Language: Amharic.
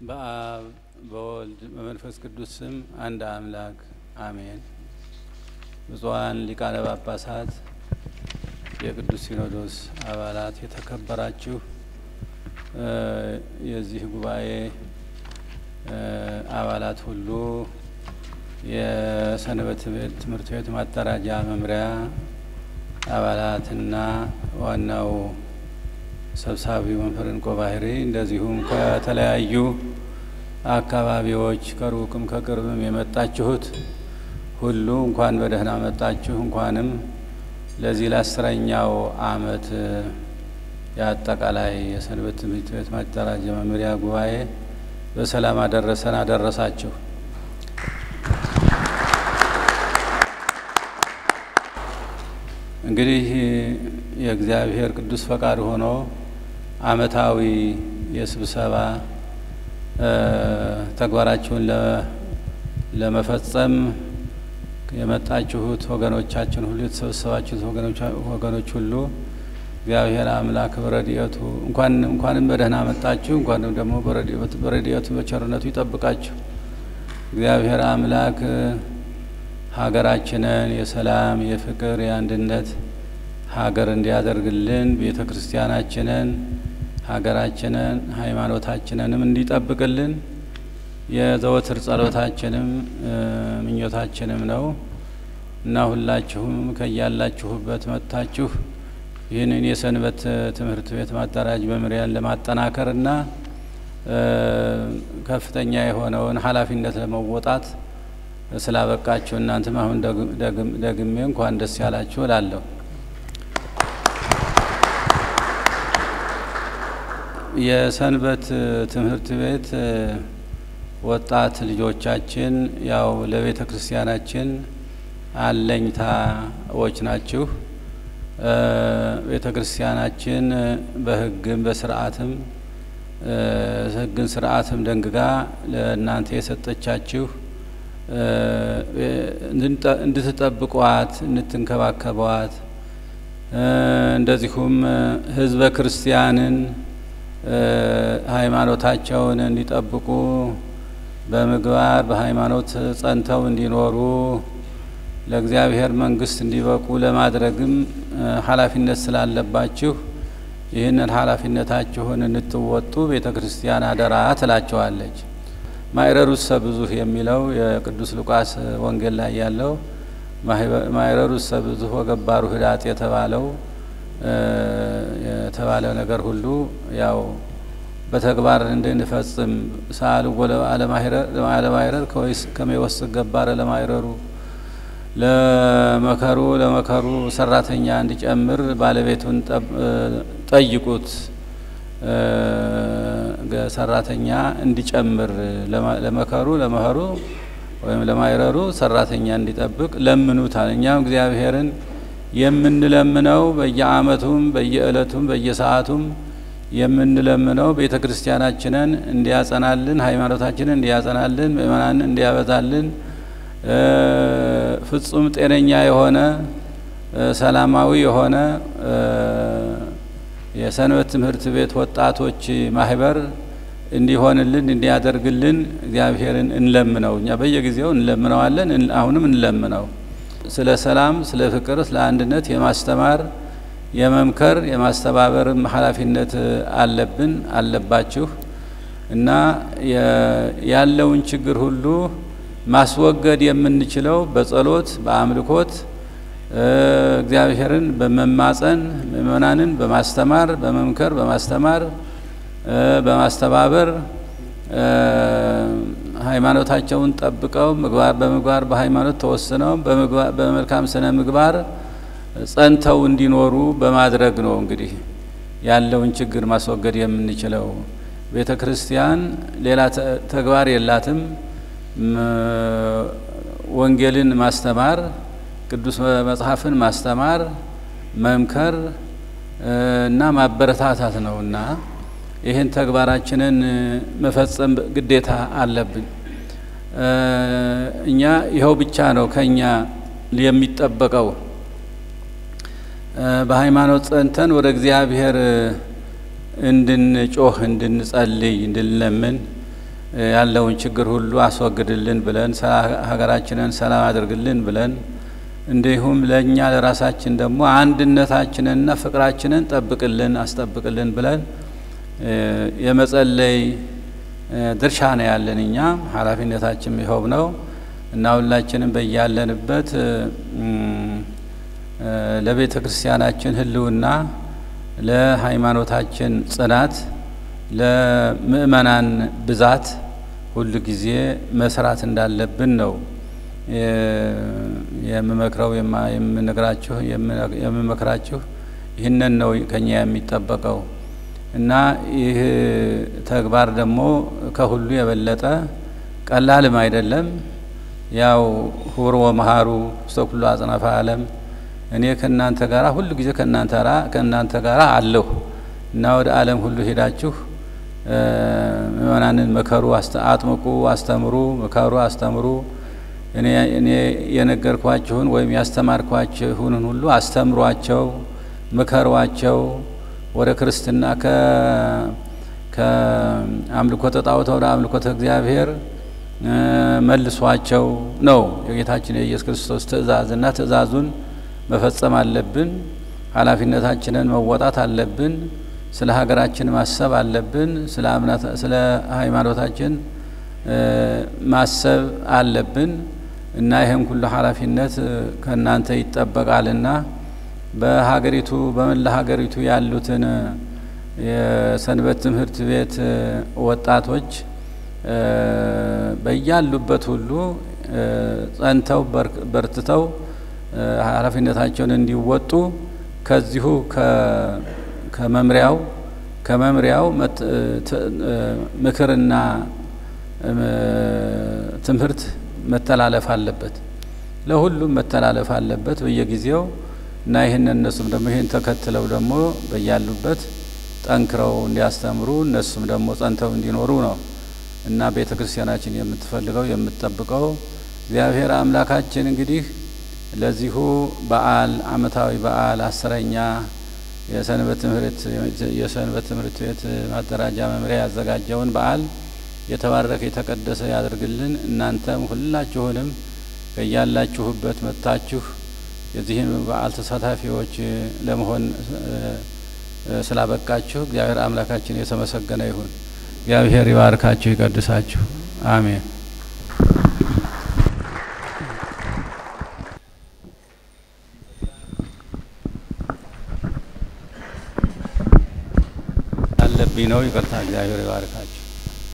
በአብ በወልድ በመንፈስ ቅዱስ ስም አንድ አምላክ አሜን። ብፁዓን ሊቃነ ጳጳሳት፣ የቅዱስ ሲኖዶስ አባላት፣ የተከበራችሁ የዚህ ጉባኤ አባላት ሁሉ፣ የሰንበት ትምህርት ቤት ማደራጃ መምሪያ አባላትና ዋናው ሰብሳቢ መምህር እንቆ ባህሪ እንደዚሁም ከተለያዩ አካባቢዎች ከሩቅም ከቅርብም የመጣችሁት ሁሉ እንኳን በደህና መጣችሁ። እንኳንም ለዚህ ለአስረኛው ዓመት የአጠቃላይ የሰንበት ትምህርት ቤት ማደራጃ መምሪያ ጉባኤ በሰላም አደረሰን አደረሳችሁ። እንግዲህ የእግዚአብሔር ቅዱስ ፈቃድ ሆኖ ዓመታዊ የስብሰባ ተግባራችሁን ለመፈጸም የመጣችሁት ወገኖቻችን ሁሉ የተሰበሰባችሁት ወገኖች ሁሉ እግዚአብሔር አምላክ በረድኤቱ እንኳንም በደህና መጣችሁ። እንኳንም ደግሞ በረድኤቱ በቸርነቱ ይጠብቃችሁ። እግዚአብሔር አምላክ ሀገራችንን የሰላም፣ የፍቅር፣ የአንድነት ሀገር እንዲያደርግልን ቤተ ክርስቲያናችንን፣ ሀገራችንን፣ ሃይማኖታችንንም እንዲጠብቅልን የዘወትር ጸሎታችንም ምኞታችንም ነው እና ሁላችሁም ከያላችሁበት መጥታችሁ ይህንን የሰንበት ትምህርት ቤት ማደራጅ መምሪያን ለማጠናከር እና ከፍተኛ የሆነውን ኃላፊነት ለመወጣት ስላበቃችሁ እናንተም አሁን ደግሜ እንኳን ደስ ያላችሁ እላለሁ። የሰንበት ትምህርት ቤት ወጣት ልጆቻችን ያው ለቤተ ክርስቲያናችን አለኝታዎች ናችሁ። ቤተ ክርስቲያናችን በሕግም በስርዓትም ሕግን ስርዓትም ደንግጋ ለእናንተ የሰጠቻችሁ እንድትጠብቋት እንድትንከባከቧት እንደዚሁም ሕዝበ ክርስቲያንን ሃይማኖታቸውን እንዲጠብቁ በምግባር በሃይማኖት ጸንተው እንዲኖሩ ለእግዚአብሔር መንግሥት እንዲበቁ ለማድረግም ኃላፊነት ስላለባችሁ ይህንን ኃላፊነታችሁን እንድትወጡ ቤተ ክርስቲያን አደራ ትላቸዋለች። ማይረሩሰ ብዙኅ የሚለው የቅዱስ ሉቃስ ወንጌል ላይ ያለው ማይረሩሰ ብዙኅ ወገባሩ ህዳጥ የተባለው የተባለው ነገር ሁሉ ያው በተግባር እንድንፈጽም ሰአልዎ ለማይረር ከመይወስድ ገባረ ለማይረሩ ለመከሩ ለመከሩ ሰራተኛ እንዲጨምር ባለቤቱን ጠይቁት። ሰራተኛ እንዲጨምር ለመከሩ ለመኸሩ ወይም ለማይረሩ ሰራተኛ እንዲጠብቅ ለምኑታል። እኛም እግዚአብሔርን የምንለምነው በየዓመቱም በየዕለቱም በየሰዓቱም የምንለምነው ቤተ ክርስቲያናችንን እንዲያጸናልን፣ ሃይማኖታችንን እንዲያጸናልን፣ ምእመናንን እንዲያበዛልን ፍጹም ጤነኛ የሆነ ሰላማዊ የሆነ የሰንበት ትምህርት ቤት ወጣቶች ማህበር እንዲሆንልን እንዲያደርግልን እግዚአብሔርን እንለምነው። እኛ በየጊዜው እንለምነዋለን፣ አሁንም እንለምነው። ስለ ሰላም፣ ስለ ፍቅር፣ ስለ አንድነት የማስተማር የመምከር የማስተባበርም ኃላፊነት አለብን አለባችሁ እና ያለውን ችግር ሁሉ ማስወገድ የምንችለው በጸሎት በአምልኮት እግዚአብሔርን በመማጸን ምእመናንን በማስተማር በመምከር በማስተማር በማስተባበር ሃይማኖታቸውን ጠብቀው ምግባር በምግባር በሃይማኖት ተወስነው በመልካም ስነ ምግባር ጸንተው እንዲኖሩ በማድረግ ነው። እንግዲህ ያለውን ችግር ማስወገድ የምንችለው ቤተ ክርስቲያን ሌላ ተግባር የላትም። ወንጌልን ማስተማር፣ ቅዱስ መጽሐፍን ማስተማር፣ መምከር እና ማበረታታት ነው እና ይህን ተግባራችንን መፈጸም ግዴታ አለብን። እኛ ይኸው ብቻ ነው ከኛ የሚጠበቀው። በሃይማኖት ጸንተን ወደ እግዚአብሔር እንድንጮህ፣ እንድንጸልይ፣ እንድንለምን ያለውን ችግር ሁሉ አስወግድልን ብለን ሀገራችንን ሰላም አድርግልን ብለን እንዲሁም ለእኛ ለራሳችን ደግሞ አንድነታችንንና ፍቅራችንን ጠብቅልን አስጠብቅልን ብለን የመጸለይ ድርሻ ነው ያለን። እኛ ኃላፊነታችን ይኸው ነው እና ሁላችንም በያለንበት ለቤተ ክርስቲያናችን ሕልውና ለሃይማኖታችን ጽናት ለምእመናን ብዛት ሁሉ ጊዜ መስራት እንዳለብን ነው የምመክረው የምነግራችሁ የምመክራችሁ ይህንን ነው ከኛ የሚጠበቀው እና ይህ ተግባር ደግሞ ከሁሉ የበለጠ ቀላልም አይደለም። ያው ሁር ወመሃሩ ውስተ ኩሉ አጽናፈ ዓለም እኔ ከእናንተ ጋር ሁሉ ጊዜ ከእናንተ ጋር አለሁ እና ወደ ዓለም ሁሉ ሄዳችሁ ምእመናንን መከሩ፣ አጥምቁ፣ አስተምሩ፣ መከሩ፣ አስተምሩ እኔ የነገርኳችሁን ወይም ያስተማርኳችሁን ሁሉ አስተምሯቸው፣ ምከሯቸው ወደ ክርስትና ከአምልኮተ ጣዖት ወደ አምልኮተ እግዚአብሔር መልሷቸው ነው የጌታችን የኢየሱስ ክርስቶስ ትእዛዝና ትእዛዙን መፈጸም አለብን። ኃላፊነታችንን መወጣት አለብን። ስለ ሀገራችን ማሰብ አለብን። ስለ ሃይማኖታችን ማሰብ አለብን እና ይህም ሁሉ ኃላፊነት ከእናንተ ይጠበቃልና በሀገሪቱ በመላ ሀገሪቱ ያሉትን የሰንበት ትምህርት ቤት ወጣቶች በያሉበት ሁሉ ጸንተው በርትተው ኃላፊነታቸውን እንዲወጡ ከዚሁ ከመምሪያው ከመምሪያው ምክርና ትምህርት መተላለፍ አለበት። ለሁሉም መተላለፍ አለበት በየጊዜው እና ይህን እነሱም ደግሞ ይህን ተከትለው ደግሞ በያሉበት ጠንክረው እንዲያስተምሩ እነሱም ደግሞ ጸንተው እንዲኖሩ ነው እና ቤተ ክርስቲያናችን የምትፈልገው የምትጠብቀው እግዚአብሔር አምላካችን እንግዲህ ለዚሁ በዓል ዓመታዊ በዓል አስረኛ የሰንበት ትምህርት የሰንበት ትምህርት ቤት ማደራጃ መምሪያ ያዘጋጀውን በዓል የተባረከ የተቀደሰ ያደርግልን። እናንተም ሁላችሁንም ከያላችሁበት መጥታችሁ የዚህን በዓል ተሳታፊዎች ለመሆን ስላበቃችሁ እግዚአብሔር አምላካችን የተመሰገነ ይሁን። እግዚአብሔር ይባርካችሁ፣ ይቀድሳችሁ። አሜን። አለብኝ ነው። ይቅርታ። እግዚአብሔር ይባርካችሁ።